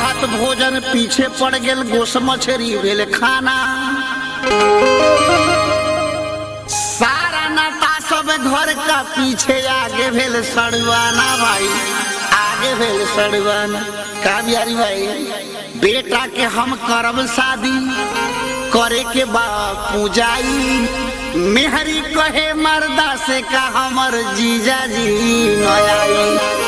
भात भोजन पीछे पड़ गेल गोस मछरी भेल खाना सारा नाता सब घर का पीछे आगे भेल सड़वाना भाई आगे भेल सड़वाना का बिहारी भाई बेटा के हम करब शादी करे के बा पूजाई मेहरी कहे मर्दा से का हमर जीजा जी नयाई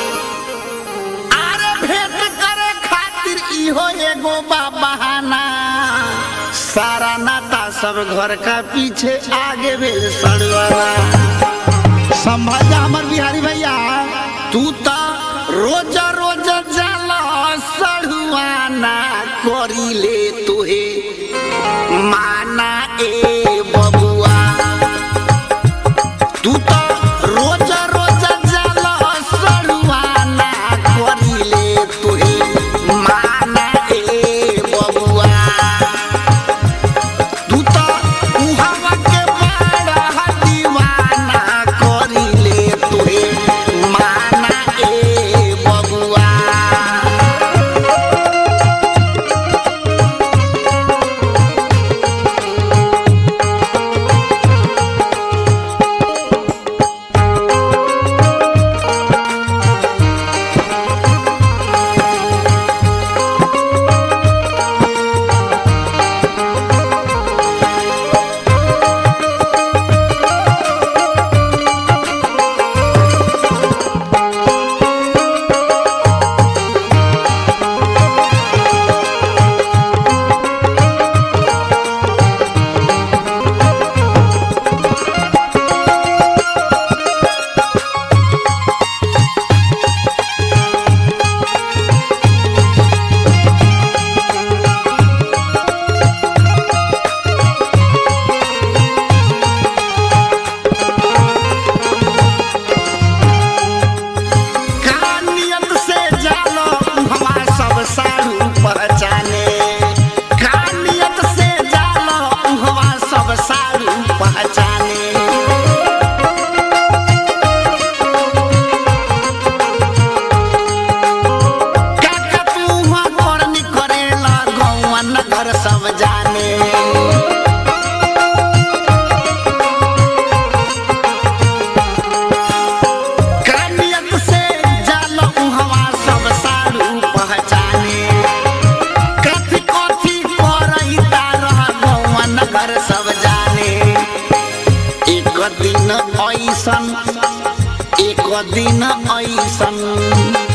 आरे भेंट करे खातिर इहो एगो बा बहाना सारा नाता सब घर का पीछे आगे भेल सड़वाना संभाल हमर बिहारी भैया तू तो रोज रोज जाला सड़ुआना करी ले तुहे माना ए बबुआ तू तो रोज रोज जाला सड़ुआना करी ले तुहे माना ए बबुआ तू तो उहावा के बड़ा दीवाना करी ले तुहे माना ए बबुआ कानियत से जालो हमा सब साड़ू पहचाने कानियत से जालो हमा सब साड़ू पहचाने काका तू हुआ करनी करेला गौवा नगर सब जाने कानियत से जालो हवा सब सारू पहचाने कथी कथी करई तारह गौवा नगर सब जाने एक दिन ऐसन एक दिन ऐसन